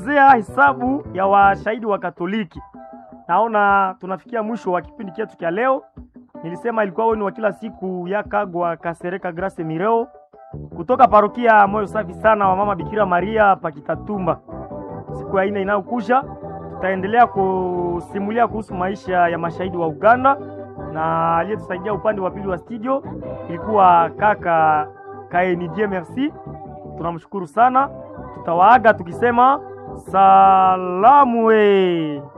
tunaelezea hesabu ya washahidi wa Katoliki. Naona tunafikia mwisho wa kipindi chetu cha leo. Nilisema ilikuwa wenu wa kila siku ya Kagwa Kasereka Grace Mireo kutoka parokia Moyo Safi sana wa Mama Bikira Maria Pakitatumba. Siku ya ine inayokuja tutaendelea kusimulia kuhusu maisha ya mashahidi wa Uganda, na aliyetusaidia upande wa pili wa studio ilikuwa kaka Kaenidie Merci. Tunamshukuru sana, tutawaaga tukisema salamu we